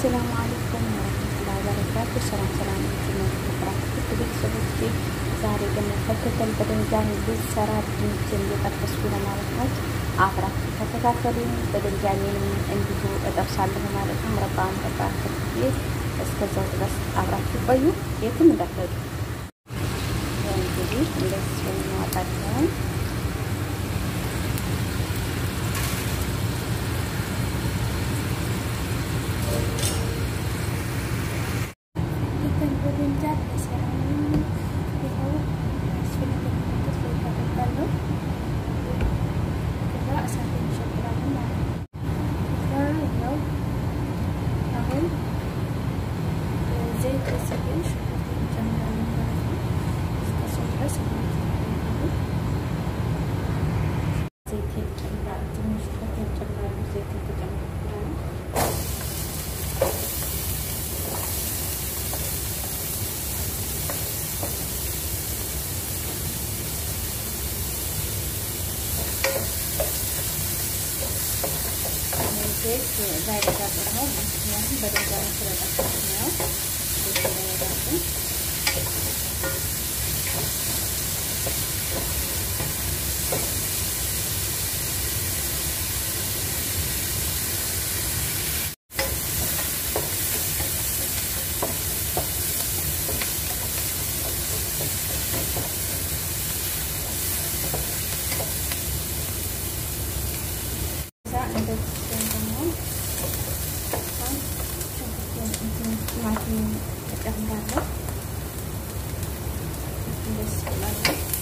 አሰላሙ አለይኩም ወረህመቱላሂ ወበረካቱህ። ሰላም ሰላም የተከበራችሁ ቤተሰቦቼ፣ ዛሬ ደግሞ ፈተተል በድንጃን ልሰራ ድንችን እየጠበስኩ ነው ማለት ነው። አብራችሁ ተከታተሉኝ። በድንጃኔንም እንዲሁ እጠብሳለሁ ማለት ነው። ምረባ ምረባ ከፍዬ እስከዛው ድረስ አብራችሁ ቆዩ፣ የትም እንዳትሄዱ። እንግዲህ እንደዚህ እናወጣለን። ዘይት ዛይረጋጥር ነው። ምክንያቱም በደንብ ነው ስለጠፋት ነው። ቲማቲም እጨምራለሁ። ደስ ይላል።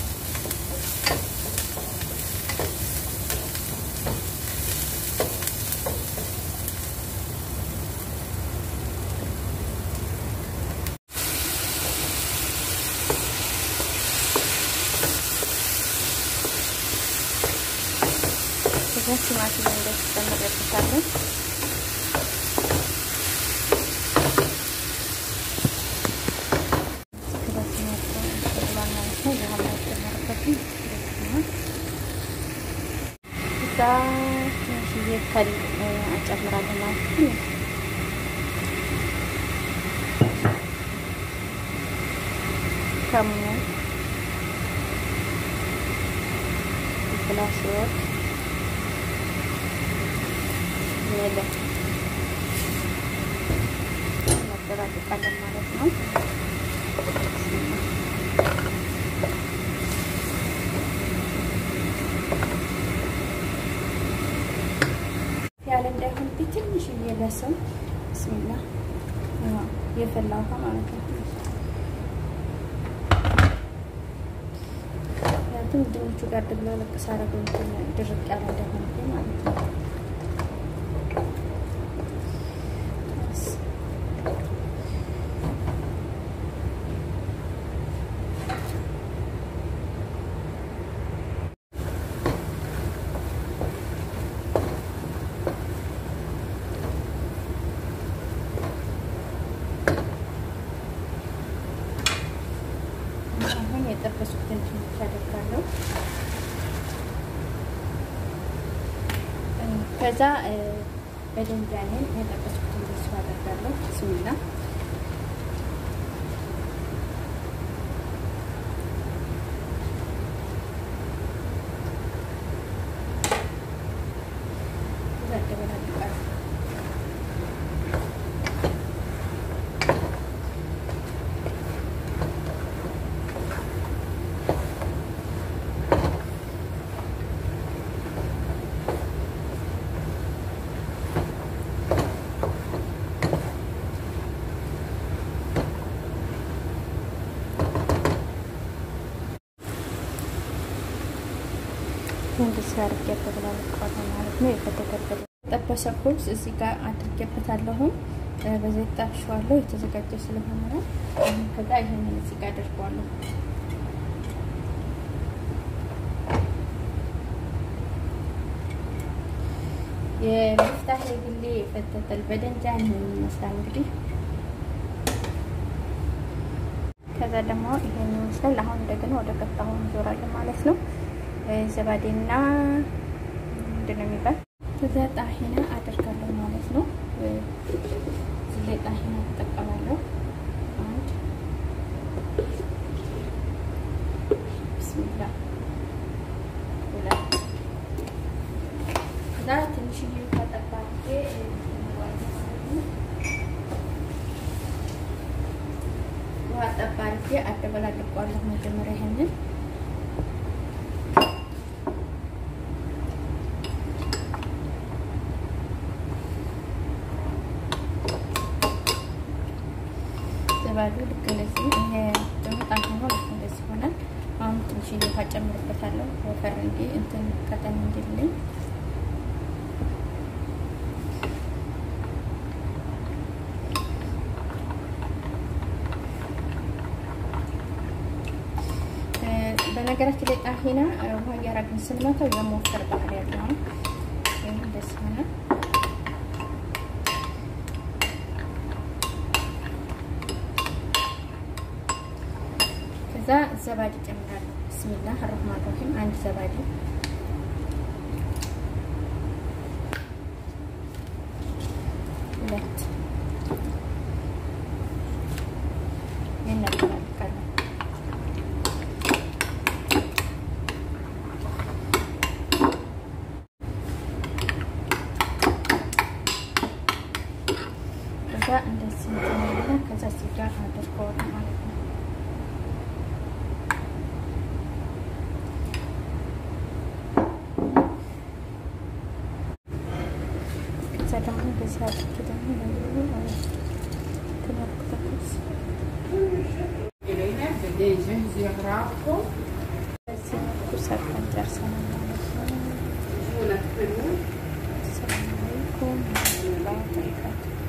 ከዛ ቲማቲም እንደዚህ ጨምሬበታለሁ። እዛ ትንሽዬ ከል አጨምራለሁ ማለት ነው። ከሙን ፍላስወት ሜለ እናደባልቃለን ማለት ነው። ያለ እንዳይሆን ትንሽ እየለሰው ብስሚላ የፈላ ውሃ ማለት ነው። ምክንያቱም ድንቹ ጋር ድብላለቅ ሳረገው ድርቅ ያለ እንዳይሆን ማለት ነው። አሁን የጠበስኩትን ትንሽ አደርጋለሁ። ከዛ በደንጃኔን የጠበስኩትን በሱ አደርጋለሁ። ብስሚላ እንደዚህ አድርጌበት ላለቀዋለሁ ማለት ነው። የከተተበት የጠበሰ ኩብዝ እዚህ ጋር አድርጌበታለሁ። በዘይት ጣብሼዋለሁ የተዘጋጀ ስለሆነ ነው። ከዛ ይሄንን እዚህ ጋር አድርገዋለሁ። የሚፍታህ የግሌ የፈተተል በደንጃን ይመስላል እንግዲህ ከዛ ደግሞ ይሄን ይመስላል። አሁን እንደገና ወደ ቀጣዩ እንዞራለን ማለት ነው። ዘባዴና ምንድን ነው የሚባል ከዛ ጣሂና አደርጋለሁ ማለት ነው። እዚህ አደበላልቀዋለሁ መጀመሪያ ይሄንን ዘባዱ ልክ እንደዚህ ይሄ ደግሞ ጣም ሆኖ ልክ እንደዚህ ይሆናል። አሁን ትንሽ ውሃ ጨምርበታለሁ ወፈር እንዲ እንትን ቀጠን እንዲልኝ በነገራችን ላይ ጣሂና ውሃ እያራግን ስንመተው የመወፈር ባህሪ ያለው ነው። ይህ እንደዚህ ሆነ። ከዛ ዘባዲ ጨምራለሁ። ብስሚላህ አረህማን ረሂም አንድ ዘባዲ ሁለት ይነቀላል ከዛ እንደዚህ እንትን ከዛ ሲጋ አድርገዋለሁ ማለት ነው። ከዛ ደግሞ እንደዚህ አድርጌ ደግሞ ተመልክተኩስ በዚህ መልኩ ሰርተን ጨርሰናል ማለት ነው። ሰላም አለይኩም ወራህመቱላሂ ወበረካቱህ